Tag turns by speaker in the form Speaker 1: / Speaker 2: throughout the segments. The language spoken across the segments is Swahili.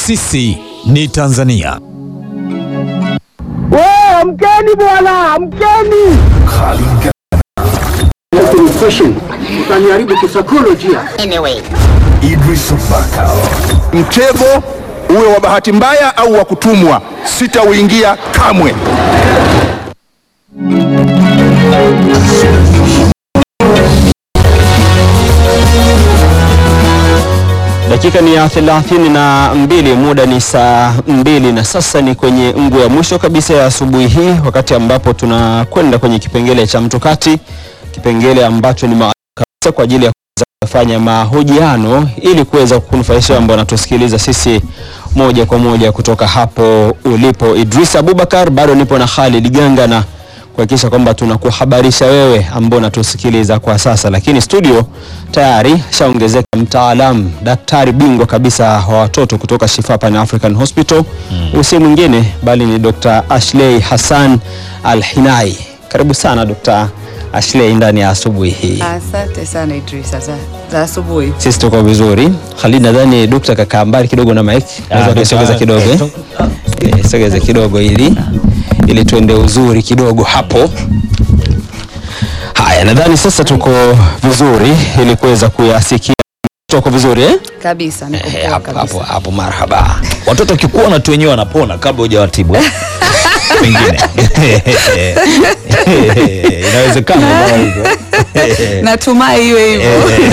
Speaker 1: Sisi ni Tanzania.
Speaker 2: We, amkeni bwana, amkeni! Utaniharibu kisaikolojia.
Speaker 3: Mtego uwe wa bahati mbaya au wa kutumwa, sitauingia kamwe.
Speaker 4: Dakika ni ya thelathini na mbili, muda ni saa mbili na sasa ni kwenye ngu ya mwisho kabisa ya asubuhi hii, wakati ambapo tunakwenda kwenye kipengele cha mtukati, kipengele ambacho ni maalum kabisa kwa ajili ya kuweza kufanya mahojiano ili kuweza kunufaisha ambao wanatusikiliza sisi moja kwa moja kutoka hapo ulipo. Idris Abubakar, bado nipo na Khalid Ganga na kuhakikisha kwamba tunakuhabarisha wewe ambao unatusikiliza kwa sasa, lakini studio tayari shaongezeka mtaalamu, daktari bingwa kabisa wa watoto kutoka Shifa Pan African Hospital mm. usi mwingine bali ni Dr. Ashley Hassan Al-Hinai. Karibu sana Dr. Ashley ndani ya asubuhi hii.
Speaker 5: Asante sana Idrisa za, za asubuhi.
Speaker 4: Sisi tuko vizuri. Khalid, nadhani dokta kakaa mbali kidogo na mic. Naweza kusogeza kidogo eh? Eh, Sogeza kidogo ili ili tuende uzuri kidogo hapo. Haya, nadhani sasa tuko vizuri ili kuweza kuyasikia. Tuko vizuri eh?
Speaker 5: Kabisa, niko
Speaker 4: Eh,
Speaker 5: poa
Speaker 4: hapo hapo
Speaker 5: kabisa.
Speaker 4: hapo, marhaba.
Speaker 1: Watoto wakikuona tu wenyewe wanapona kabla hujawatibu eh? Pengine inawezekana kama hivyo.
Speaker 5: Natumai iwe hivyo.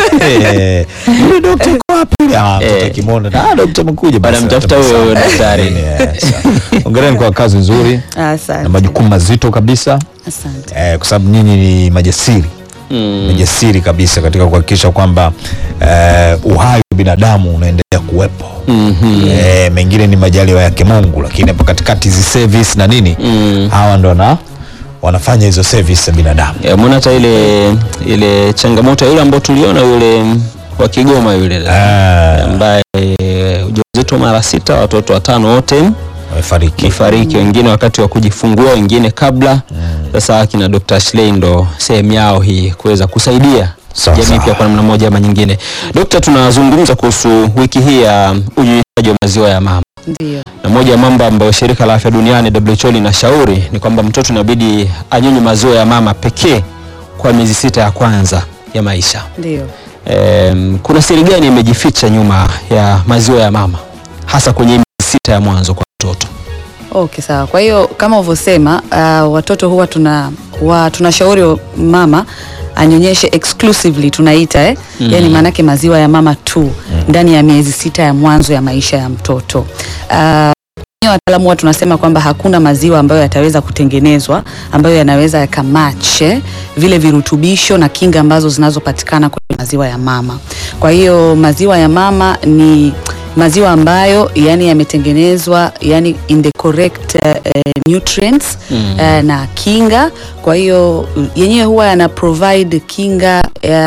Speaker 1: Eh, yule dokta yuko wapi? Ah, mtoto
Speaker 4: Eh.
Speaker 1: akimwona, ah, dokta amekuja basi.
Speaker 4: Wanamtafuta
Speaker 1: atabasamu.
Speaker 4: huyo daktari.
Speaker 1: Eh, sawa. Hongereni kwa kazi nzuri na
Speaker 5: Asante.
Speaker 1: majukumu mazito kabisa
Speaker 5: Asante.
Speaker 1: eh, kwa sababu nyinyi ni majasiri
Speaker 4: Mm.
Speaker 1: majasiri kabisa katika kuhakikisha kwamba eh, uhai wa binadamu unaendelea kuwepo
Speaker 4: Mhm.
Speaker 1: eh, mengine ni majaliwa yake Mungu, lakini hapo katikati hizi service na nini
Speaker 4: Mm.
Speaker 1: hawa ndo na wanafanya hizo service za binadamu
Speaker 4: Eh, Mbona hata ile ile changamoto ile ambayo tuliona yule wa Kigoma yule
Speaker 1: Ah,
Speaker 4: ambaye ujauzito mara sita, watoto watano wote
Speaker 1: wamefariki
Speaker 4: kifariki, wengine wakati wa kujifungua, wengine kabla. Sasa akina Dr. Ashley ndo sehemu yao hii kuweza kusaidia
Speaker 1: Sawa,
Speaker 4: jamii
Speaker 1: sawa.
Speaker 4: pia kwa namna moja ama nyingine. Dokta, tunazungumza kuhusu wiki hii ya unyonyeshaji wa maziwa ya mama
Speaker 5: Ndio.
Speaker 4: na moja ya mambo ambayo shirika la afya duniani WHO linashauri ni kwamba mtoto inabidi anyonye maziwa ya mama pekee kwa miezi sita ya kwanza ya maisha.
Speaker 5: Ndio.
Speaker 4: Em, kuna siri gani imejificha nyuma ya maziwa ya mama hasa kwenye miezi sita ya mwanzo kwa mtoto?
Speaker 5: Okay, sawa. Kwa hiyo kama ulivyosema, uh, watoto huwa tuna wa, tunashauri mama anyonyeshe exclusively tunaita eh?
Speaker 4: Mm.
Speaker 5: Yaani maanake maziwa ya mama tu ndani ya miezi sita ya mwanzo ya maisha ya mtoto. Uh, wenyewe wataalamu huwa tunasema kwamba hakuna maziwa ambayo yataweza kutengenezwa ambayo yanaweza yakamatch eh, vile virutubisho na kinga ambazo zinazopatikana kwenye maziwa ya mama. Kwa hiyo maziwa ya mama ni maziwa ambayo yani yametengenezwa yani in the correct uh, nutrients
Speaker 4: Mm.
Speaker 5: uh, na kinga. Kwa hiyo yenyewe huwa yana provide kinga,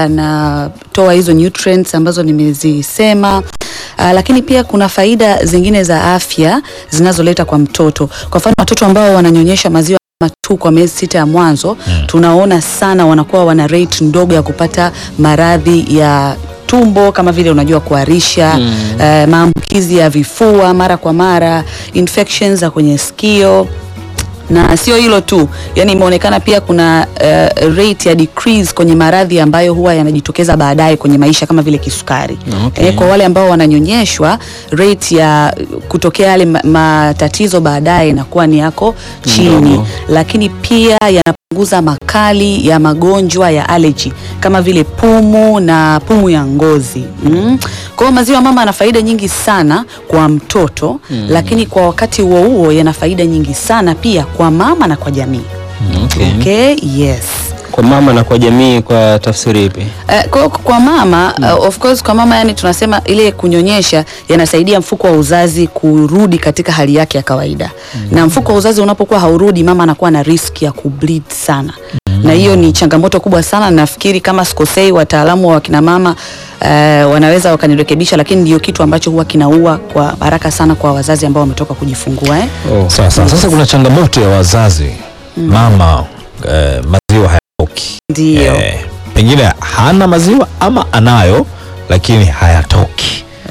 Speaker 5: yanatoa hizo nutrients ambazo nimezisema. Uh, lakini pia kuna faida zingine za afya zinazoleta kwa mtoto. Kwa mfano watoto ambao wananyonyesha maziwa mama tu kwa miezi sita ya mwanzo tunaona sana wanakuwa wana rate ndogo ya kupata maradhi ya tumbo kama vile unajua kuharisha
Speaker 4: Mm.
Speaker 5: eh, maambukizi ya vifua mara kwa mara, infections za kwenye sikio na sio hilo tu, yani imeonekana pia kuna uh, rate ya decrease kwenye maradhi ambayo huwa yanajitokeza baadaye kwenye maisha kama vile kisukari.
Speaker 4: Okay.
Speaker 5: Eh, kwa wale ambao wananyonyeshwa rate ya kutokea yale ma- matatizo baadaye inakuwa ni yako chini,
Speaker 4: Ndogo.
Speaker 5: lakini pia yanapunguza makali ya magonjwa ya allergy kama vile pumu na pumu ya ngozi mm. Kwa hiyo maziwa mama yana faida nyingi sana kwa mtoto
Speaker 4: Mm.
Speaker 5: lakini kwa wakati huo huo yana faida nyingi sana pia kwa mama na kwa jamii.
Speaker 4: Okay.
Speaker 5: Okay, yes.
Speaker 4: Kwa mama na kwa jamii kwa tafsiri ipi?
Speaker 5: Uh, kwa, kwa mama uh, of course kwa mama yani tunasema ile kunyonyesha yanasaidia mfuko wa uzazi kurudi katika hali yake ya kawaida na mfuko wa uzazi unapokuwa haurudi mama anakuwa na risk ya kubleed sana na hiyo ni changamoto kubwa sana nafikiri kama sikosei wataalamu wa wakina mama uh, wanaweza wakanirekebisha lakini ndio kitu ambacho huwa kinaua kwa haraka sana kwa wazazi ambao wametoka kujifungua eh?
Speaker 4: Oh.
Speaker 1: sawa sawa sasa kuna changamoto ya wazazi mama eh, maziwa hayatoki
Speaker 5: ndio
Speaker 1: eh, pengine hana maziwa ama anayo lakini hayatoki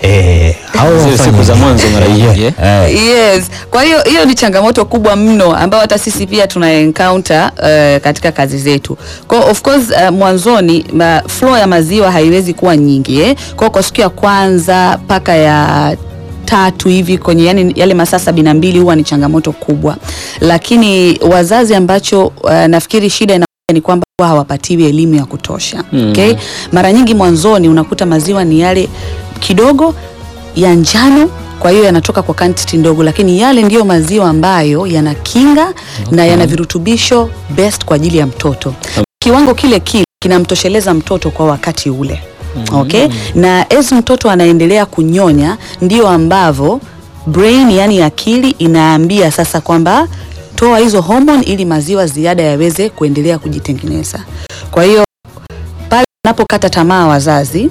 Speaker 1: Eh, hao
Speaker 4: Zile
Speaker 1: wafanye
Speaker 4: siku za
Speaker 1: nini?
Speaker 4: mwanzo mara nyingi, eh?
Speaker 1: Eh.
Speaker 5: Yes. Kwa hiyo hiyo ni changamoto kubwa mno ambayo hata sisi pia tuna encounter uh, katika kazi zetu. Kwa hiyo of course uh, mwanzoni ma, flow ya maziwa haiwezi kuwa nyingi eh. Kwa hiyo kwa siku ya kwanza mpaka ya tatu hivi kwenye yani yale masaa sabini na mbili huwa ni changamoto kubwa, lakini wazazi ambacho uh, nafikiri shida ina ni kwamba huwa hawapatiwi elimu ya kutosha
Speaker 4: Mm.
Speaker 5: okay? Mara nyingi mwanzoni unakuta maziwa ni yale kidogo ya njano kwa hiyo yanatoka kwa quantity ndogo, lakini yale ndiyo maziwa ambayo yana kinga na yana virutubisho best kwa ajili ya mtoto. Kiwango kile kile kinamtosheleza mtoto kwa wakati ule. Okay? Na as mtoto anaendelea kunyonya ndio ambavyo brain yani akili inaambia sasa kwamba toa hizo hormone ili maziwa ziada yaweze kuendelea kujitengeneza. Kwa hiyo pale wanapokata tamaa wazazi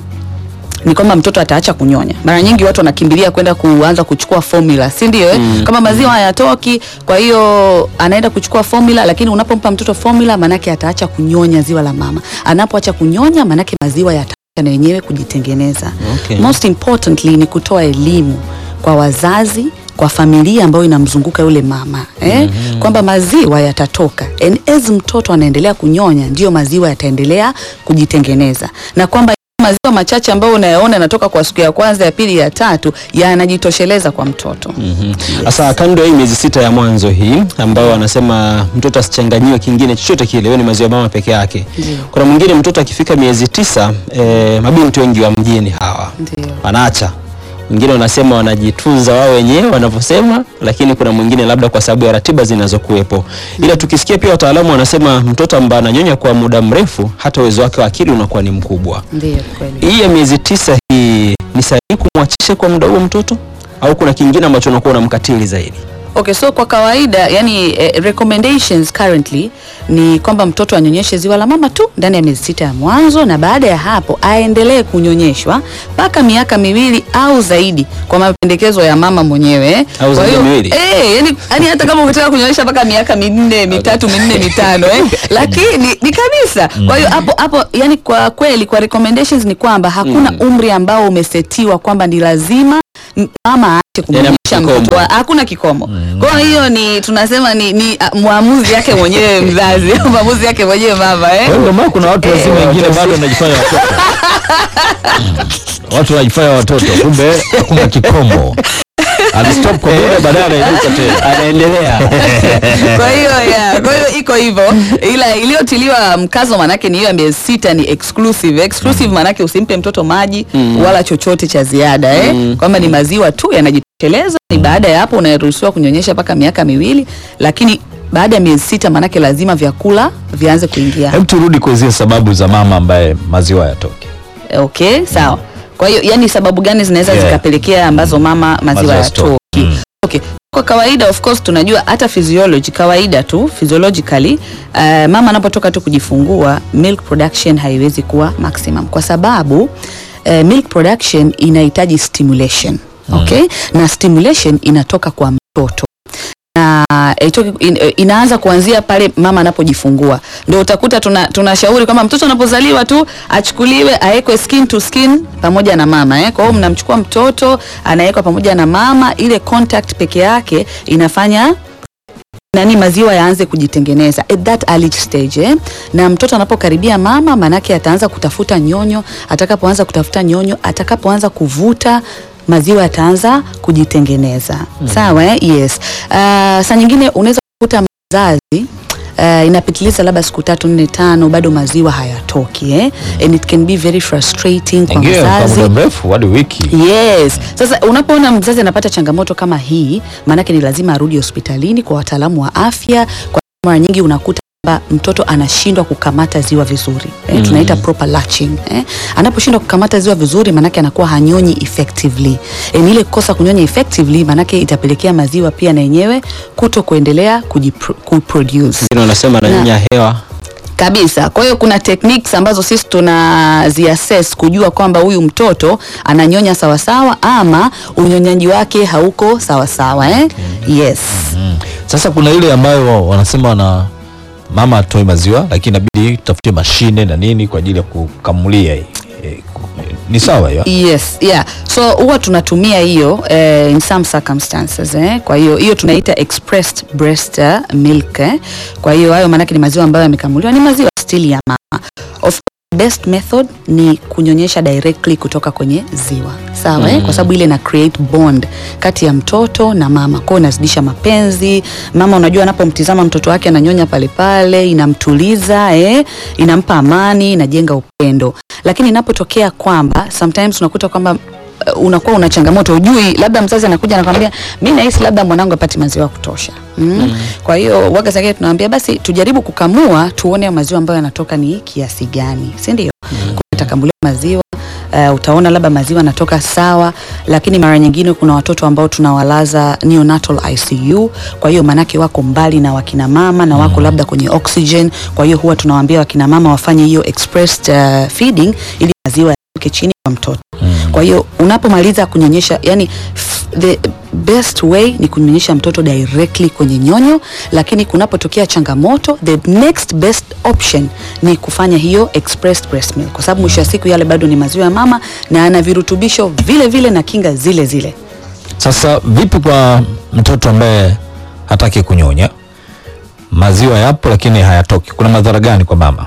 Speaker 5: ni kwamba mtoto ataacha kunyonya. Mara nyingi watu wanakimbilia kwenda kuanza kuchukua formula, si ndio? Eh? Kama maziwa hayatoki, kwa hiyo anaenda kuchukua formula, lakini unapompa mtoto formula, manake ataacha kunyonya ziwa la mama. Anapoacha kunyonya, manake maziwa yataacha na yenyewe kujitengeneza.
Speaker 4: Okay.
Speaker 5: Most importantly ni kutoa elimu kwa wazazi kwa familia ambayo inamzunguka yule mama eh? kwamba maziwa yatatoka and as mtoto anaendelea kunyonya ndio maziwa yataendelea kujitengeneza na kwamba maziwa machache ambayo unayaona yanatoka kwa siku ya kwanza ya pili ya tatu yanajitosheleza kwa mtoto
Speaker 4: Sasa kando ya hii miezi sita ya mwanzo hii ambayo wanasema mtoto asichanganyiwe kingine chochote kile, hiyo ni maziwa mama peke yake.
Speaker 5: Ndio.
Speaker 4: Kuna mwingine mtoto akifika miezi tisa, eh, mabinti wengi wa mjini hawa
Speaker 5: Ndio.
Speaker 4: wanaacha wengine wanasema wanajitunza wao wenyewe wanavyosema, lakini kuna mwingine labda kwa sababu ya ratiba zinazokuwepo. Ila tukisikia pia wataalamu wanasema mtoto ambaye ananyonya kwa muda mrefu, hata uwezo wake wa akili unakuwa ni mkubwa.
Speaker 5: ndio kweli
Speaker 4: Hii ya miezi tisa hii ni sahihi kumwachisha kwa muda huo mtoto au kuna kingine ambacho unakuwa unamkatili zaidi?
Speaker 5: Okay, so kwa kawaida yani eh, recommendations currently ni kwamba mtoto anyonyeshe ziwa la mama tu ndani ya miezi sita ya mwanzo, na baada ya hapo aendelee kunyonyeshwa mpaka miaka miwili au zaidi, kwa mapendekezo ya mama mwenyewe.
Speaker 4: Au
Speaker 5: Kwa
Speaker 4: zaidi ya
Speaker 5: hiyo,
Speaker 4: miwili?
Speaker 5: eh, yani, yani hata kama ukitaka kunyonyesha mpaka miaka minne mitatu minne mitano eh, lakini ni kabisa. Kwa hiyo hapo hapo, yani kwa kweli kwa recommendations ni kwamba hakuna umri ambao umesetiwa kwamba ni lazima m- mama aache kumnyonyesha
Speaker 4: kikomo.
Speaker 5: mtoto wa- hakuna kikomo. Kwa hiyo ni tunasema ni, ni ah, maamuzi yake mwenyewe mzazi, maamuzi yake mwenyewe mama eh.
Speaker 1: Kwa hiyo ndio maana kuna watu wazima wengine bado wanajifanya watoto. watu wanajifanya watoto, kumbe hakuna kikomo. Alistop kwa muda, baadaye anainuka tena.
Speaker 4: Anaendelea.
Speaker 5: Kwa hiyo yeah, kwa hiyo iko hivyo, ila iliyotiliwa mkazo manake ni hiyo ya miezi sita ni exclusive. Exclusive manake usimpe mtoto maji wala chochote cha ziada eh, kwamba ni maziwa tu yanajitosheleza. Ni baada ya hapo unaruhusiwa kunyonyesha mpaka miaka miwili, lakini baada ya miezi sita manake lazima vyakula vianze kuingia.
Speaker 1: Hebu turudi kwa zile sababu za mama ambaye maziwa yatoke.
Speaker 5: Okay, sawa. Kwa hiyo yani sababu gani zinaweza
Speaker 1: Yeah.
Speaker 5: zikapelekea ambazo mama maziwa
Speaker 1: Maziwa
Speaker 5: yatoki?
Speaker 1: yasitoke. Mm.
Speaker 5: Okay. Kwa kawaida of course tunajua hata physiology kawaida tu physiologically uh, mama anapotoka tu kujifungua milk production haiwezi kuwa maximum kwa sababu uh, milk production inahitaji stimulation. Okay? Na stimulation inatoka kwa mtoto na itoki, in, inaanza kuanzia pale mama anapojifungua. Ndio utakuta tuna tunashauri kwamba mtoto anapozaliwa tu achukuliwe awekwe skin to skin pamoja na mama eh. Kwa hiyo mnamchukua mtoto anawekwa pamoja na mama, ile contact peke yake inafanya nani maziwa yaanze kujitengeneza at that early stage eh? Na mtoto anapokaribia mama, manake ataanza kutafuta nyonyo. Atakapoanza kutafuta nyonyo, atakapoanza kuvuta maziwa yataanza kujitengeneza sawa eh? Yes. Uh, saa nyingine unaweza kukuta mzazi Uh, inapitiliza labda siku tatu nne tano bado maziwa hayatoki eh? And it can be very frustrating kwa
Speaker 1: Ingia kwa
Speaker 5: mzazi
Speaker 1: muda mrefu hadi wiki.
Speaker 5: Yes. Sasa unapoona mzazi anapata changamoto kama hii, maanake ni lazima arudi hospitalini kwa wataalamu wa afya. Kwa mara nyingi unakuta kwamba mtoto anashindwa kukamata ziwa vizuri eh, tunaita proper latching eh. Anaposhindwa kukamata ziwa vizuri, maanake anakuwa hanyonyi effectively. Eh, ni ile kosa kunyonya effectively, maanake itapelekea maziwa pia na yenyewe kuto kuendelea kujipro- kuproduce
Speaker 4: Wengine wanasema ananyonya hewa.
Speaker 5: kabisa. Kwa hiyo kuna techniques ambazo sisi tunaziassess kujua kwamba huyu mtoto ananyonya sawasawa ama unyonyaji wake hauko sawasawa eh? Yes.
Speaker 1: Sasa kuna ile ambayo wanasema wana mama atoi maziwa, lakini inabidi tafute mashine na nini kwa ajili ya kukamulia hii. Eh, ku- ni sawa hiyo
Speaker 5: Yes, yeah. So huwa tunatumia hiyo eh, in some circumstances eh. Kwa hiyo hiyo tunaita expressed breast eh, milk eh. Kwa hiyo hayo maanake ni maziwa ambayo yamekamuliwa, ni maziwa still ya mama. Of best method ni kunyonyesha directly kutoka kwenye ziwa sawa eh? Kwa sababu ile ina create bond kati ya mtoto na mama, kwa hiyo inazidisha mapenzi. Mama unajua, anapomtizama mtoto wake ananyonya pale pale, inamtuliza eh? inampa amani, inajenga upendo. Lakini inapotokea kwamba sometimes unakuta kwamba uh, unakuwa una changamoto ujui, labda mzazi anakuja anakwambia mimi nahisi labda mwanangu apati maziwa ya kutosha mm. Kwa hiyo waga zake tunamwambia basi tujaribu kukamua tuone maziwa ambayo yanatoka ni kiasi gani, si ndio? Mm. Utakamuliwa maziwa Uh, utaona labda maziwa yanatoka sawa, lakini mara nyingine kuna watoto ambao tunawalaza neonatal ICU. Kwa hiyo manake wako mbali na wakina mama na wako labda kwenye oxygen. Kwa hiyo huwa tunawaambia wakina mama wafanye hiyo expressed uh, feeding ili maziwa yatoke chini kwa mtoto. Kwa hiyo unapomaliza kunyonyesha, yani f- the best way ni kunyonyesha mtoto directly kwenye nyonyo, lakini kunapotokea changamoto, the next best option ni kufanya hiyo expressed breast milk, kwa sababu mwisho wa siku yale bado ni maziwa ya mama na ana virutubisho vile vile na kinga zile zile.
Speaker 1: Sasa vipi kwa mtoto ambaye hataki kunyonya, maziwa yapo lakini hayatoki, kuna madhara gani kwa mama?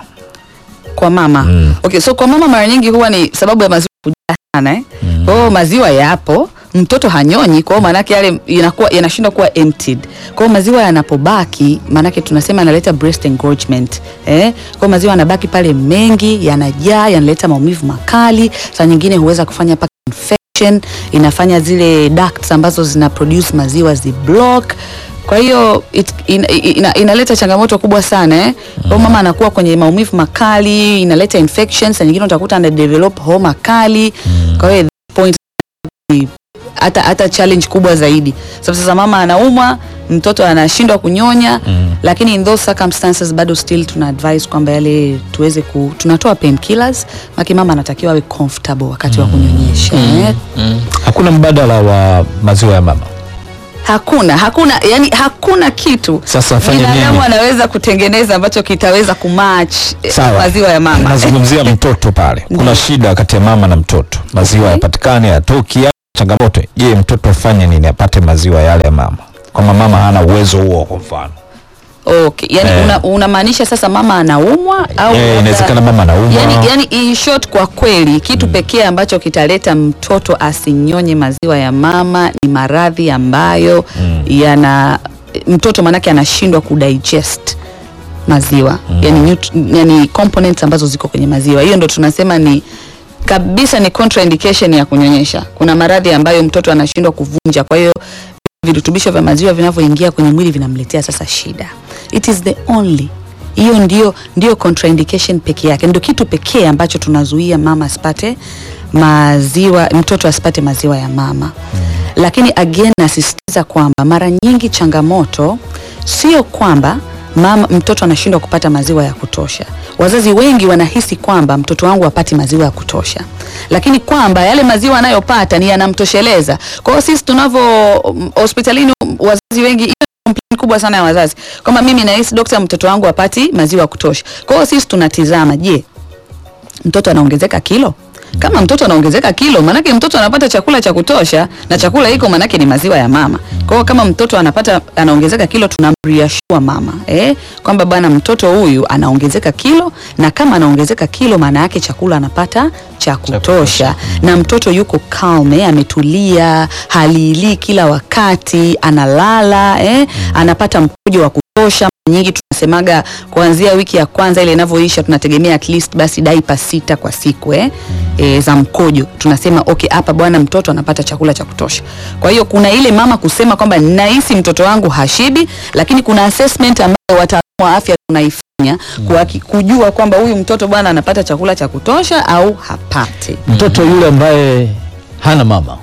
Speaker 5: kwa mama
Speaker 1: Mm.
Speaker 5: okay, so kwa mama mara nyingi huwa ni sababu ya maziwa kujaa sana eh? Kwa hiyo maziwa yapo mtoto hanyonyi, kwa hiyo maanake yale inakuwa yanashindwa kuwa emptied. Kwa hiyo maziwa yanapobaki, maanake tunasema yanaleta breast engorgement eh? Kwa hiyo maziwa yanabaki pale mengi, yanajaa, yanaleta maumivu makali, saa nyingine huweza kufanya mpaka infection, inafanya zile ducts ambazo zina produce maziwa ziblock kwa hiyo it- ina, ina, inaleta changamoto kubwa sana eh. Kwa hiyo mama anakuwa kwenye maumivu makali, inaleta infections, na nyingine utakuta ana develop homa kali. Kwa hiyo at that point ni hata hata challenge kubwa zaidi. Sababu sasa mama anaumwa, mtoto anashindwa kunyonya, lakini in those circumstances bado still tuna advise kwamba yale tuweze ku tunatoa painkillers, maki mama anatakiwa awe comfortable wakati wa kunyonyesha eh.
Speaker 1: Hakuna mbadala wa maziwa ya mama.
Speaker 5: Hakuna, hakuna, yani hakuna kitu
Speaker 1: Sasa afanye
Speaker 5: binadamu
Speaker 1: nini?
Speaker 5: anaweza kutengeneza ambacho kitaweza kumatch eh,
Speaker 1: Sawa.
Speaker 5: maziwa ya mama.
Speaker 1: Nazungumzia mtoto pale, kuna shida kati ya mama na mtoto, maziwa
Speaker 5: Okay.
Speaker 1: yapatikane, yatoki, ya changamoto. Je, mtoto afanye nini apate maziwa yale ya mama, kama mama hana uwezo huo? Kwa mfano
Speaker 5: Okay, yani
Speaker 1: Eh.
Speaker 5: una, unamaanisha sasa mama anaumwa au
Speaker 1: Eh,
Speaker 5: labda-
Speaker 1: inawezekana mama anaumwa.
Speaker 5: yani, yani in short, kwa kweli kitu pekee ambacho kitaleta mtoto asinyonye maziwa ya mama ni maradhi ambayo yana mtoto manake anashindwa kudigest maziwa yani, nut- yani components ambazo ziko kwenye maziwa. Hiyo ndo tunasema ni kabisa ni contraindication ya kunyonyesha. Kuna maradhi ambayo mtoto anashindwa kuvunja, kwa hiyo virutubisho vya maziwa vinavyoingia kwenye mwili vinamletea sasa shida. It is the only hiyo ndio, ndio contraindication peke yake, ndio kitu pekee ambacho tunazuia mama asipate maziwa, mtoto asipate maziwa ya mama. Lakini again nasisitiza kwamba mara nyingi changamoto sio kwamba mama mtoto anashindwa kupata maziwa ya kutosha. Wazazi wengi wanahisi kwamba mtoto wangu hapati maziwa ya kutosha, lakini kwamba yale maziwa anayopata ni yanamtosheleza. Kwa hiyo sisi tunavyo mm, hospitalini, mm, wazazi wengi hiyo ni complaint kubwa sana ya wazazi kwamba mimi nahisi dokta, mtoto wangu hapati maziwa ya kutosha. Kwa hiyo sisi tunatizama, je, mtoto anaongezeka kilo? Kama mtoto anaongezeka kilo, manake mtoto anapata chakula cha kutosha, na chakula hiko manake ni maziwa ya mama. Kwa hiyo kama mtoto anapata anaongezeka kilo, tunamreassure mama eh, kwamba bwana, mtoto huyu anaongezeka kilo, na kama anaongezeka kilo, maana yake chakula anapata cha kutosha, na mtoto yuko calm, eh, ametulia, halilii kila wakati, analala eh, anapata mkojo wa kutosha mara nyingi tunasemaga kuanzia wiki ya kwanza ile inavyoisha tunategemea at least basi daipa sita kwa siku eh, e, za mkojo. Tunasema okay, hapa bwana mtoto anapata chakula cha kutosha. Kwa hiyo kuna ile mama kusema kwamba nahisi mtoto wangu hashibi, lakini kuna assessment ambayo wataalamu wa afya tunaifanya kuhaki- kujua kwamba huyu mtoto bwana anapata chakula cha kutosha au hapati.
Speaker 1: mtoto yule ambaye hana mama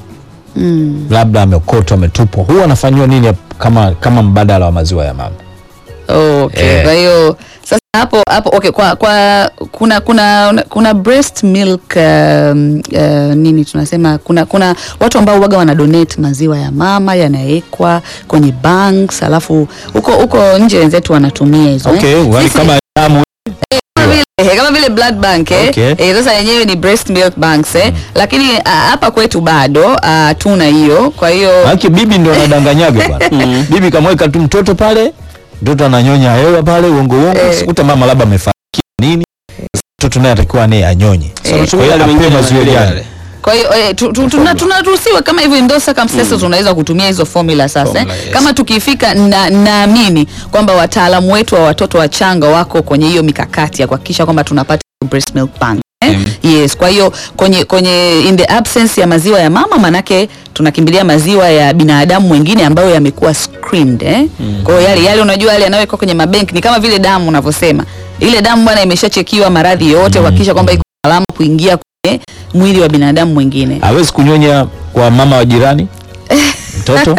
Speaker 1: labda ameokotwa ametupwa, huwa anafanyiwa nini kama, kama mbadala wa maziwa ya mama?
Speaker 5: Okay,
Speaker 1: Eh.
Speaker 5: kwa hiyo sasa hapo hapo okay, kwa, kwa kuna kuna kuna breast milk um, uh, nini tunasema kuna kuna watu ambao waga wana donate maziwa ya mama yanawekwa kwenye banks, alafu huko huko nje wenzetu wanatumia hizo
Speaker 1: Okay,
Speaker 5: eh.
Speaker 1: wali
Speaker 5: Sisi-
Speaker 1: kama damu
Speaker 5: kama vile Eh, kama vile blood bank eh.
Speaker 1: Okay.
Speaker 5: Eh, sasa yenyewe ni breast milk banks eh. Lakini ah, hapa kwetu bado ah, tuna hiyo. Kwa hiyo
Speaker 1: Haki bibi ndo anadanganyaga bwana. Bibi kamweka tu mtoto pale, mtoto ananyonya hewa pale uongo uongo.
Speaker 5: Eh.
Speaker 1: Sikuta mama labda amefariki nini. Mtoto naye atakiwa naye anyonye.
Speaker 5: Eh.
Speaker 1: Kwa
Speaker 4: Tumia
Speaker 1: hiyo
Speaker 4: yale
Speaker 1: apewe
Speaker 4: mengine
Speaker 1: maziwa
Speaker 4: yale
Speaker 1: gani?
Speaker 4: yale.
Speaker 5: Kwa hiyo eh, tu- tu- tuna- tunaruhusiwa kama hivyo in those circumstances unaweza kutumia hizo formula sasa eh.
Speaker 4: Formula, yes.
Speaker 5: Kama tukifika na naamini kwamba wataalamu wetu wa watoto wachanga wako kwenye hiyo mikakati ya kuhakikisha kwamba tunapata breast milk bank. Eh? Yes, kwa hiyo kwenye kwenye in the absence ya maziwa ya mama manake tunakimbilia maziwa ya binadamu mwingine ambayo yamekuwa screened eh? Kwa hiyo yale yale unajua yale yanayowekwa kwenye mabenki ni kama vile damu unavyosema. Ile damu bwana imeshachekiwa maradhi yote kuhakikisha kwamba iko salama kuingia kwenye mwili wa binadamu mwingine.
Speaker 1: Hawezi kunyonya kwa mama wa jirani? Mtoto?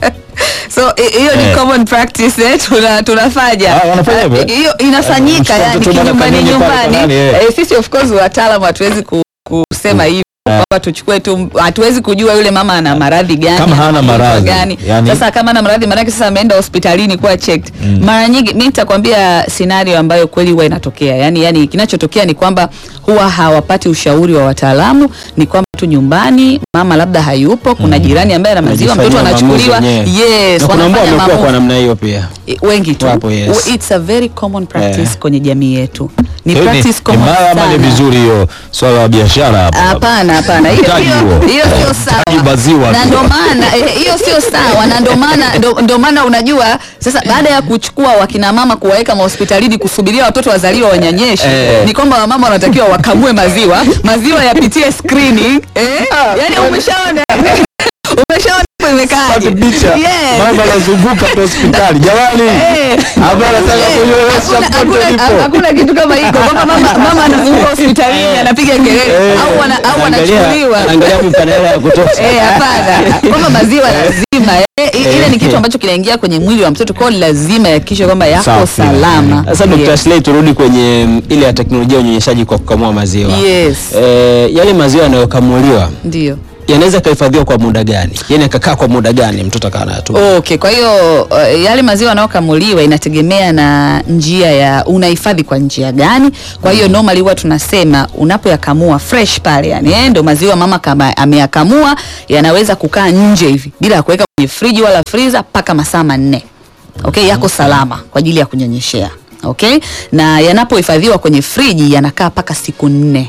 Speaker 5: So hi- hiyo ni
Speaker 1: Eh.
Speaker 5: common practice eh, tuna, tunafanya
Speaker 1: Ah, wanafanya hivyo, eh?
Speaker 5: Eh, hiyo inafanyika
Speaker 1: mchukua
Speaker 5: yani
Speaker 1: mtoto bwana
Speaker 5: kinyumbani
Speaker 1: kanyonye pale kwa
Speaker 5: nyumbani.
Speaker 1: nani, eh.
Speaker 5: Eh, sisi of course wataalamu hatuwezi ku, kusema hivi kwamba tuchukue tu, hatuwezi kujua yule mama ana maradhi gani
Speaker 1: Kama hana
Speaker 5: ana ugonjwa
Speaker 1: maradhi,
Speaker 5: gani.
Speaker 1: yani-
Speaker 5: Sasa kama ana maradhi maanake sasa ameenda hospitalini kuwa checked. Mara nyingi mimi nitakwambia scenario ambayo kweli huwa inatokea, yani yani kinachotokea ni kwamba huwa hawapati ushauri wa wataalamu, ni kwamba tu nyumbani mama labda hayupo, kuna jirani ambaye ana maziwa, mtoto
Speaker 4: Wanajifanyia
Speaker 5: anachukuliwa.
Speaker 4: maamuzi wenyewe.
Speaker 5: Yes,
Speaker 4: Na kuna ambao
Speaker 5: wanafanya
Speaker 4: wamekuwa kwa
Speaker 5: maamuzi.
Speaker 4: namna hiyo pia.
Speaker 5: I- wengi tu
Speaker 4: Wapo, yes.
Speaker 5: W- it's a very common practice
Speaker 4: Eh.
Speaker 5: kwenye jamii yetu ni
Speaker 1: Hiyo ni-
Speaker 5: practice
Speaker 1: ni
Speaker 5: common
Speaker 1: mbaya ama ni
Speaker 5: sana.
Speaker 1: vizuri hiyo swala la biashara hapo?
Speaker 5: Hapana, hapana, hiyo
Speaker 1: Mtaji
Speaker 5: hiyo
Speaker 1: huo.
Speaker 5: hiyo sio
Speaker 1: Mtaji
Speaker 5: sawa,
Speaker 1: maziwa
Speaker 5: na
Speaker 1: tu.
Speaker 5: ndo maana eh, hiyo sio sawa, na ndo maana ndo- ndo maana unajua sasa, baada ya kuchukua wakina mama kuwaweka mahospitalini kusubiria watoto wazaliwa wanyanyeshe,
Speaker 4: Eh.
Speaker 5: ni kwamba wamama wanatakiwa wakamue maziwa, maziwa yapitie screening eh, yani umeshaona umeshaona hapo imekaaje?
Speaker 1: picha
Speaker 5: Yes.
Speaker 1: mama anazunguka tu hospitali jamani
Speaker 5: Eh.
Speaker 1: hapa anataka
Speaker 5: Eh,
Speaker 1: kunyoesha
Speaker 5: hakuna-
Speaker 1: mtoto
Speaker 5: hakuna-
Speaker 1: lipo
Speaker 5: hakuna kitu kama hiko kwamba mama, mama anazunguka hospitalini anapiga kelele au wana- au
Speaker 4: Angalia-
Speaker 5: anachukuliwa
Speaker 4: Angalia mipanela ya kutosha.
Speaker 5: Eh, hapana kwamba maziwa lazima eh, i- ile ni kitu ambacho kinaingia kwenye mwili wa mtoto kwao lazima yahakikishe kwamba yako
Speaker 1: Safi.
Speaker 5: salama
Speaker 4: Sasa Dr.
Speaker 5: Yes.
Speaker 4: Slay turudi kwenye mm, ile ya teknolojia ya unyonyeshaji kwa kukamua maziwa.
Speaker 5: Yes.
Speaker 4: Eh, yale maziwa yanayokamuliwa
Speaker 5: ndio
Speaker 4: yanaweza kahifadhiwa kwa muda gani? Yaani akakaa kwa muda gani mtoto akawa anayatumia?
Speaker 5: Okay, kwa hiyo uh, yale maziwa yanayokamuliwa inategemea na njia ya unahifadhi kwa njia gani. Kwa hiyo normally huwa tunasema unapoyakamua fresh pale, yani eh, ndo maziwa mama kama ameyakamua yanaweza kukaa nje hivi bila ya kuweka kwenye friji wala freezer mpaka masaa manne. Okay, yako salama kwa ajili ya kunyonyeshea. Okay, na yanapohifadhiwa kwenye friji yanakaa mpaka siku nne.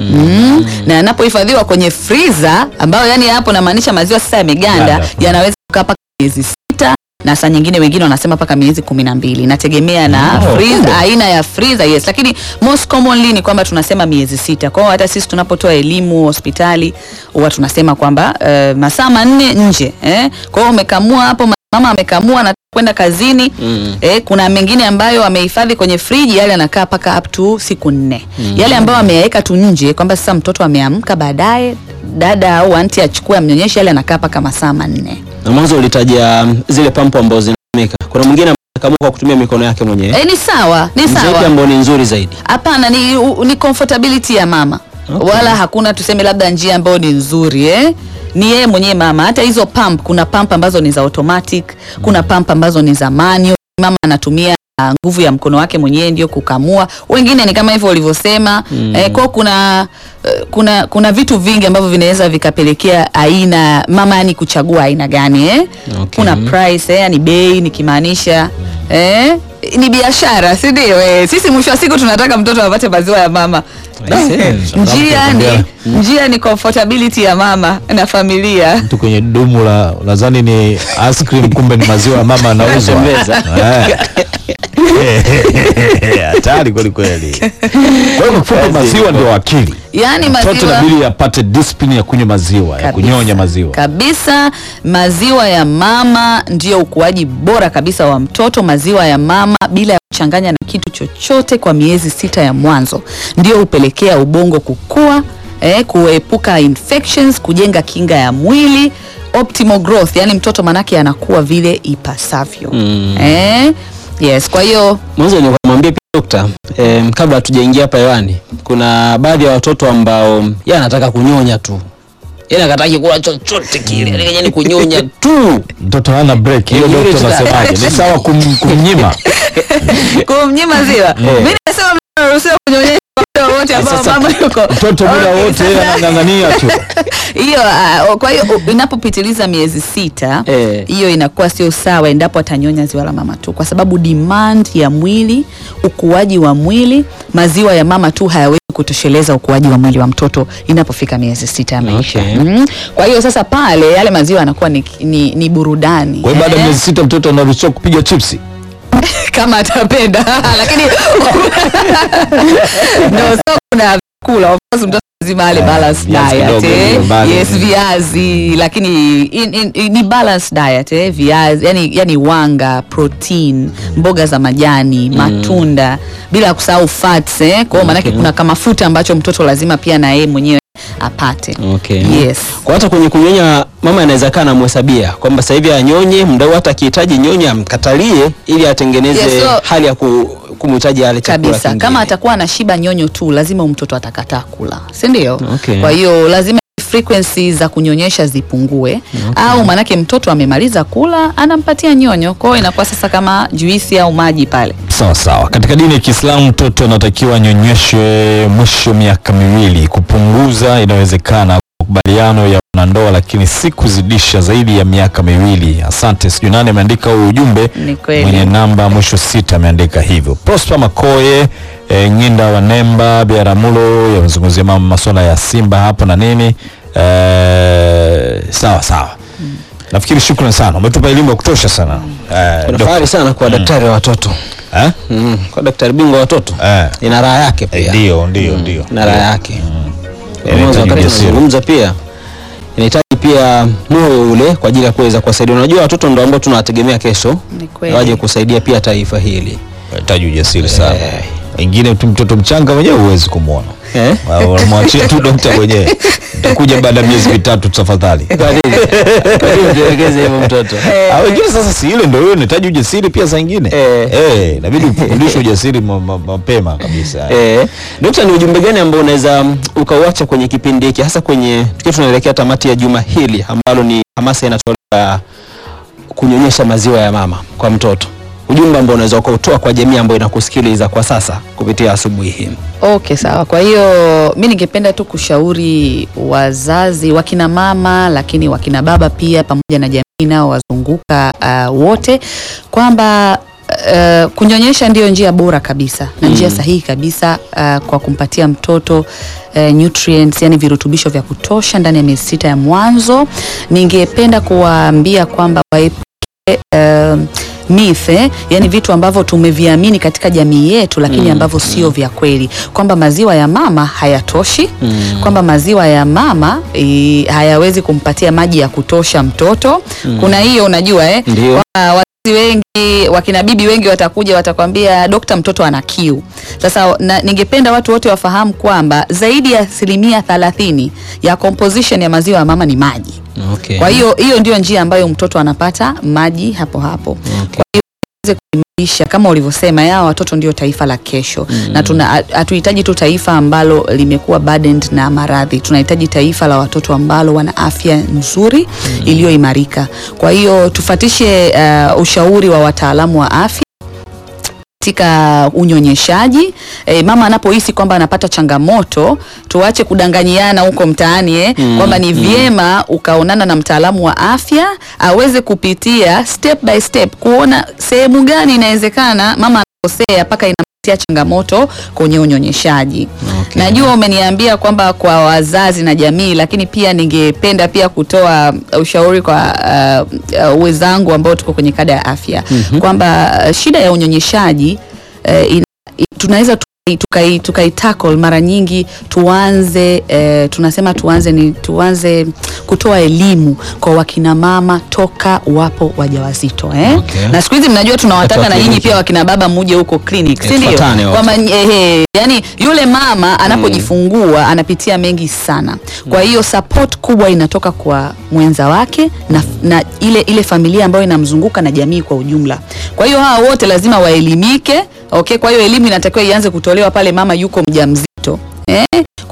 Speaker 5: Mm. Na yanapohifadhiwa kwenye freezer ambayo yani hapo namaanisha maziwa sasa yameganda
Speaker 1: Ganda.
Speaker 5: yanaweza kukaa mpaka miezi sita na saa nyingine wengine wanasema mpaka miezi kumi na mbili inategemea na
Speaker 1: Oh,
Speaker 5: freezer,
Speaker 1: kumbe.
Speaker 5: aina ya freezer yes, lakini most commonly ni kwamba tunasema miezi sita. Kwa hiyo hata sisi tunapotoa elimu hospitali huwa tunasema kwamba uh, masaa manne nje eh? Kwa hiyo umekamua hapo, mama amekamua na kwenda kazini mm. eh, kuna mengine ambayo amehifadhi kwenye friji yale anakaa mpaka up to siku nne mm. Yale ambayo ameyaweka tu nje kwamba sasa mtoto ameamka baadaye dada au anti achukue amnyonyeshe, yale anakaa mpaka masaa manne.
Speaker 4: Na mwanzo ulitaja mm, zile pampu ambazo zinatumika. Kuna mwingine amekamua kwa kutumia mikono yake mwenyewe.
Speaker 5: Eh, ni sawa, ni
Speaker 4: Zipi
Speaker 5: sawa.
Speaker 4: ambayo ni nzuri zaidi?
Speaker 5: Hapana, ni, u- ni comfortability ya mama
Speaker 4: Okay.
Speaker 5: wala hakuna tuseme labda njia ambayo ni nzuri eh? Ni yeye mwenyewe mama. Hata hizo pump, kuna pump ambazo ni za automatic, kuna pump ambazo ni za manual. Mama anatumia ah, nguvu ya mkono wake mwenyewe ndio kukamua. Wengine ni kama hivyo ulivyosema mm. eh, kwa kuna eh, kuna kuna vitu vingi ambavyo vinaweza vikapelekea aina mama yani kuchagua aina gani eh?
Speaker 4: Okay.
Speaker 5: Kuna price eh, yani bei nikimaanisha eh? ni biashara si ndio? Eh, sisi mwisho wa siku tunataka mtoto apate maziwa ya mama. Njia ni njia ni comfortability ya mama na familia.
Speaker 1: mtu kwenye dumu la nadhani ni ice cream kumbe ni maziwa ya mama anauzwa
Speaker 4: Anatembeza.
Speaker 1: Eh. hatari kweli kweli kwa hiyo kwa kifupi maziwa ndio akili
Speaker 5: Yaani
Speaker 1: mtoto
Speaker 5: maziwa
Speaker 1: inabidi apate discipline ya kunywa maziwa ya
Speaker 5: Kabisa.
Speaker 1: kunyonya maziwa
Speaker 5: kabisa. Maziwa ya mama ndio ukuaji bora kabisa wa mtoto. Maziwa ya mama bila ya kuchanganya na kitu chochote kwa miezi sita ya mwanzo ndio hupelekea ubongo kukua, eh, kuepuka infections, kujenga kinga ya mwili, optimal growth, yani mtoto manake anakuwa vile ipasavyo. Eh, yes, kwa hiyo
Speaker 4: Mwanzo nikamwambia pia dokta, eh, kabla hatujaingia hapa hewani, kuna baadhi ya watoto ambao yeye anataka kunyonya tu, yaani akataki kula chochote kile, yaani kenye ni kunyonya tu.
Speaker 1: mtoto hana break hiyo
Speaker 4: Yule
Speaker 1: dokta
Speaker 4: tuta-
Speaker 1: anasemaje ni sawa kum, kumnyima
Speaker 5: kumnyima maziwa mimi Anasema mnaruhusiwa kunyonyesha muda wote ambao
Speaker 1: Sasa,
Speaker 5: mama yuko.
Speaker 1: mtoto muda
Speaker 5: Okay,
Speaker 1: wote
Speaker 5: sasa-
Speaker 1: anang'ang'ania tu
Speaker 5: hiyo uh, kwa hiyo uh, inapopitiliza miezi sita
Speaker 4: Eh.
Speaker 5: hiyo inakuwa sio sawa endapo atanyonya ziwa la mama tu, kwa sababu demand ya mwili, ukuaji wa mwili, maziwa ya mama tu hayawezi kutosheleza ukuaji wa mwili wa mtoto inapofika miezi sita ya maisha.
Speaker 4: Okay.
Speaker 5: Mm. Kwa hiyo sasa pale yale maziwa yanakuwa ni, ni, ni burudani
Speaker 1: kwa hiyo baada ya
Speaker 5: eh,
Speaker 1: miezi sita mtoto anaruhusiwa kupiga chipsi
Speaker 5: kama atapenda lakini no, so kuna kula of course mtoto lazima ale
Speaker 1: Eh,
Speaker 5: balanced
Speaker 1: viazi
Speaker 5: diet
Speaker 1: kidogo,
Speaker 5: eh.
Speaker 1: mbali.
Speaker 5: yes viazi lakini in, in, in, ni balanced diet eh. viazi yani, yani wanga protein mboga za majani matunda bila kusahau fats eh. kwa hiyo maanake
Speaker 4: Okay.
Speaker 5: kuna kamafuta ambacho mtoto lazima pia na yeye mwenyewe apate
Speaker 4: Okay.
Speaker 5: yes
Speaker 4: Kwa hata kwenye kunyonya mama anaweza kaa namhesabia kwamba sasa hivi anyonye, mdau hata akihitaji nyonya amkatalie ili atengeneze
Speaker 5: Yes, so-
Speaker 4: hali ya ku, kumhitaji ale chakula
Speaker 5: kabisa
Speaker 4: kingine.
Speaker 5: kama atakuwa anashiba nyonyo tu lazima huyu mtoto atakataa kula si ndio
Speaker 4: Okay.
Speaker 5: kwa hiyo lazima frequency za kunyonyesha zipungue au maanake mtoto amemaliza kula anampatia nyonyo kwa hiyo inakuwa sasa kama juisi au maji pale
Speaker 1: sawa sawa katika dini ya kiislamu mtoto anatakiwa anyonyeshwe mwisho miaka miwili kupunguza inawezekana makubaliano ya wanandoa lakini si kuzidisha zaidi ya miaka miwili asante sijui nani ameandika huu ujumbe
Speaker 5: Ni kweli.
Speaker 1: mwenye namba mwisho sita ameandika hivyo prosper makoye e, nyinda wa nemba biaramulo yamezungumzia mama masuala ya simba hapo na nini e, sawa sawa nafikiri shukran sana umetupa elimu ya kutosha sana Eh,
Speaker 4: Kuna
Speaker 1: Dok-
Speaker 4: fahari sana kwa daktari wa watoto
Speaker 1: eh?
Speaker 4: mm. kwa daktari bingwa wa watoto
Speaker 1: Eh.
Speaker 4: ina raha yake
Speaker 1: Eh,
Speaker 4: pia
Speaker 1: ndio ndio ndio
Speaker 4: ina raha yake
Speaker 1: Inahitaji
Speaker 4: Mwanzo wakati
Speaker 1: ujasiri.
Speaker 4: tunazungumza pia inahitaji pia moyo ule kwa ajili ya kuweza kuwasaidia. Unajua watoto ndio ambao tunawategemea kesho
Speaker 5: Ni kweli.
Speaker 4: waje kusaidia pia taifa hili
Speaker 1: unahitaji ujasiri sana wengine tu mtoto mchanga mwenyewe huwezi kumwona
Speaker 4: eh?
Speaker 1: unamwachia tu dokta mwenyewe utakuja baada ya miezi mitatu tafadhali
Speaker 4: Kwa nini? Kwa nini tuelekeze hivyo mtoto?
Speaker 1: Ah, wengine sasa si ile ndio hiyo unahitaji ujasiri pia saa ingine
Speaker 4: Eh.
Speaker 1: eh inabidi ufundishwe ujasiri ma- ma- mapema kabisa
Speaker 4: Eh, Dokta, ni ujumbe gani ambao unaweza mm, ukauacha kwenye kipindi hiki hasa kwenye tukiwa tunaelekea tamati ya juma hili ambalo ni hamasa inatolewa kunyonyesha maziwa ya mama kwa mtoto, ujumbe ambao unaweza ukautoa kwa jamii ambayo inakusikiliza kwa sasa kupitia asubuhi hii?
Speaker 5: Okay, sawa. Kwa hiyo mi ningependa tu kushauri wazazi, wakina mama, lakini wakina baba pia, pamoja na jamii nao wazunguka uh, wote kwamba uh, kunyonyesha ndiyo njia bora kabisa na njia sahihi kabisa uh, kwa kumpatia mtoto uh, nutrients, yani virutubisho vya kutosha ndani ya miezi sita ya mwanzo. Ningependa kuwaambia kwamba waepuke uh, myth eh, yani vitu ambavyo tumeviamini katika jamii yetu lakini ambavyo sio vya kweli kwamba maziwa ya mama hayatoshi kwamba maziwa ya mama e, hayawezi kumpatia maji ya kutosha mtoto kuna hiyo unajua eh,
Speaker 4: Ndio.
Speaker 5: kwamba wazazi wengi wakina bibi wengi watakuja watakwambia dokta mtoto ana kiu sasa na, ningependa watu wote wafahamu kwamba zaidi ya asilimia thelathini ya composition ya maziwa ya mama ni maji
Speaker 4: Okay.
Speaker 5: kwa hiyo hiyo ndio njia ambayo mtoto anapata maji hapo hapo.
Speaker 4: Okay.
Speaker 5: Kwa hiyo tuweze kuimarisha kama ulivyosema, yao watoto ndio taifa la kesho na tuna hatuhitaji tu taifa ambalo limekuwa burdened na maradhi. Tunahitaji taifa la watoto ambalo wana afya nzuri iliyoimarika. Kwa hiyo tufatishe uh, ushauri wa wataalamu wa afya katika unyonyeshaji e, mama anapohisi kwamba anapata changamoto tuache kudanganyiana huko mtaani eh, kwamba ni vyema ukaonana na mtaalamu wa afya aweze kupitia step by step kuona sehemu gani inawezekana mama anakosea mpaka inampatia changamoto kwenye unyonyeshaji
Speaker 4: Okay.
Speaker 5: najua umeniambia kwamba kwa wazazi na jamii lakini pia ningependa pia kutoa ushauri kwa uh, uh, wenzangu ambao tuko kwenye kada ya afya kwamba uh, shida ya unyonyeshaji uh, ina- i- tunaweza tukai- tukai tukai tackle mara nyingi tuanze eh, tunasema tuanze ni tuanze kutoa elimu kwa wakina mama toka wapo wajawazito eh?
Speaker 4: Okay.
Speaker 5: na siku hizi mnajua tunawataka
Speaker 4: Watu wa
Speaker 5: na nyinyi
Speaker 4: kliniki.
Speaker 5: pia wakina baba muje huko clinic
Speaker 4: Eh,
Speaker 5: si ndio
Speaker 4: tufuatane wote.
Speaker 5: kwamba ehe, yani yule mama anapojifungua anapitia mengi sana kwa hiyo support kubwa inatoka kwa mwenza wake na, na ile ile familia ambayo inamzunguka na jamii kwa ujumla kwa hiyo hawa wote lazima waelimike okay kwa hiyo elimu inatakiwa ianze kutolewa pale mama yuko mjamzito eh?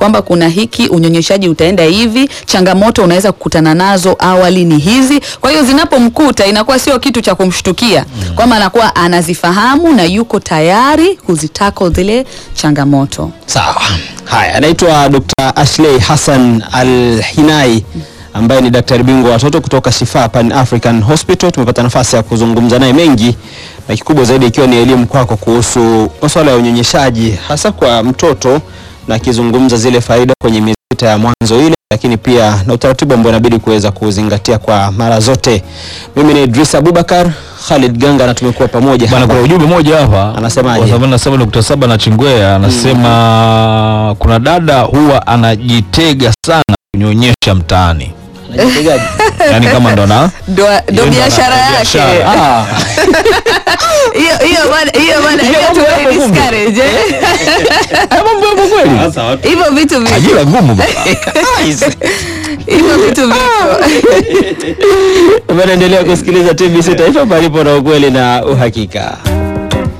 Speaker 5: kwamba kuna hiki, unyonyeshaji utaenda hivi, changamoto unaweza kukutana nazo awali ni hizi. Kwa hiyo zinapomkuta inakuwa sio kitu cha kumshtukia kwamba anakuwa anazifahamu na yuko tayari kuzitako zile changamoto.
Speaker 4: Sawa. Haya, anaitwa Dr. Ashley Hassan Al-Hinai ambaye ni daktari bingwa wa watoto kutoka Shifa Pan African Hospital. Tumepata nafasi ya kuzungumza naye mengi na kikubwa zaidi ikiwa ni elimu kwako kuhusu masuala ya unyonyeshaji hasa kwa mtoto na akizungumza zile faida kwenye miezi sita ya mwanzo ile, lakini pia na utaratibu ambao inabidi kuweza kuzingatia kwa mara zote. Mimi ni Idris Abubakar, Khalid Ganga na tumekuwa pamoja
Speaker 1: Bwana,
Speaker 4: hapa.
Speaker 1: kuna ujumbe moja hapa
Speaker 4: Anasemaje?
Speaker 1: Kwa sababu nasema Dr. Saba na Chingwea anasema kuna dada huwa anajitega sana kunyonyesha mtaani,
Speaker 4: Anajitegaje?
Speaker 1: yaani kama ndo na
Speaker 5: Ndo ndo
Speaker 1: Ndio
Speaker 5: biashara
Speaker 1: ana-
Speaker 5: yake.
Speaker 1: biashara.
Speaker 4: Ah.
Speaker 5: Hiyo hiyo bwana, hiyo bwana, hiyo tu discourage. eh.
Speaker 1: mambo yapo kweli,
Speaker 5: Hivyo vitu vipo.
Speaker 1: ajira ngumu baba.
Speaker 5: Hivyo vitu vipo.
Speaker 4: Unaendelea kusikiliza TBC Taifa palipo na ukweli na uhakika.